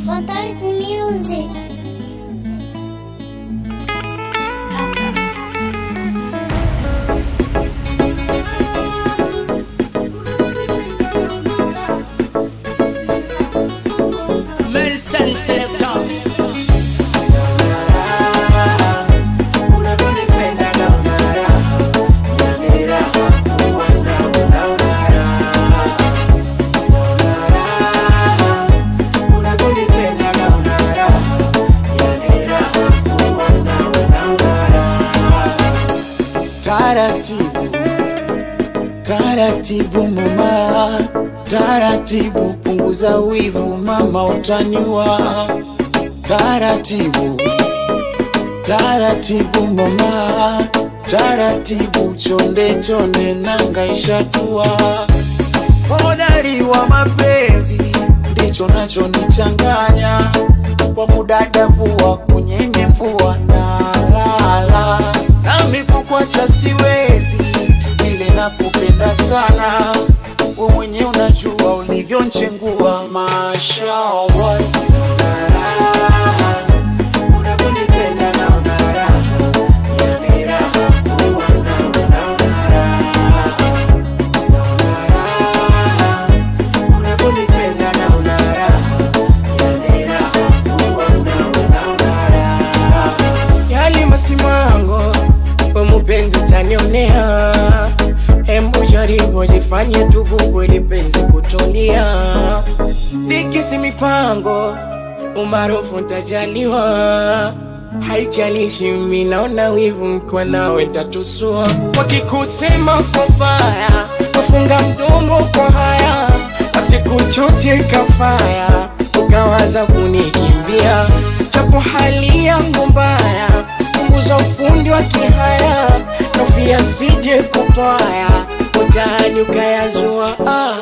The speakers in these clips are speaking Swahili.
Fatal Music. Medicine Selector. Taratibu, taratibu mama, taratibu punguza wivu mama, utaniwa. Taratibu, taratibu mama, taratibu chonde chonde, nanga ishatua. Hodari wa mapenzi ndicho nachonichanganya, kwa kudadavua kunyenye mvua na lala nami kukwacha siwezi, vile nakupenda sana, we mwenye unajua ulivyonchengua, mashallah. Unavyonipenda naona raha, yani raha kuwa nawe naona raha. Naona raha, unavyonipenda naona raha, yani raha kuwa nawe naona raha. Yali masimango kwa mupenzi utanionea, hembu jaribu jifanye tububu ili penzi kutulia. Dikisi mipango umaarufu ntajaliwa, haijalishi mimi naona wivu mkiwa nawe ntatusua. Wakikusema kwa baya, wafunga mdomo kwa haya, wasikuchoche kafaya, ukawaza kunikimbia, japo hali yangu mbaya, punguza ufundi wa kihaya, nofia sije kupaya, utani ukayazua ah.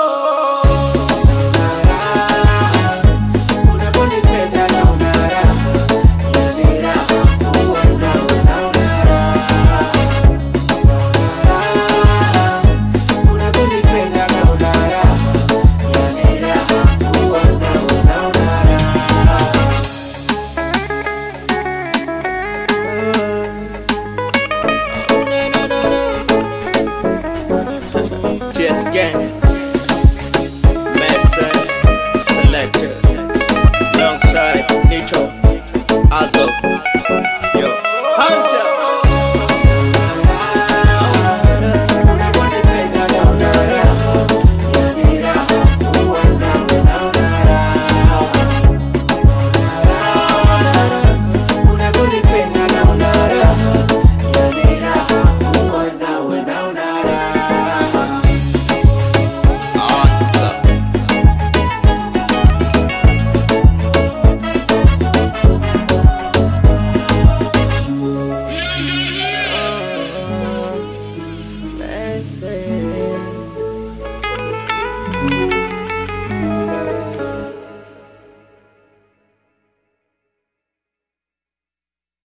Unaponipenda naona raha, yani raha kuwa nawe naona raha. Naona raha, unaponipenda naona raha, yani raha kuwa nawe naona raha. Just gang. Messer, selector. Alongside Nitro, Azo, yo, Hunter. Unaponipenda naona raha, yani raha kuwa nawe naona raha. Naona raha, unaponipenda naona raha, yani raha kuwa nawe naona raha. Hunter. Messi.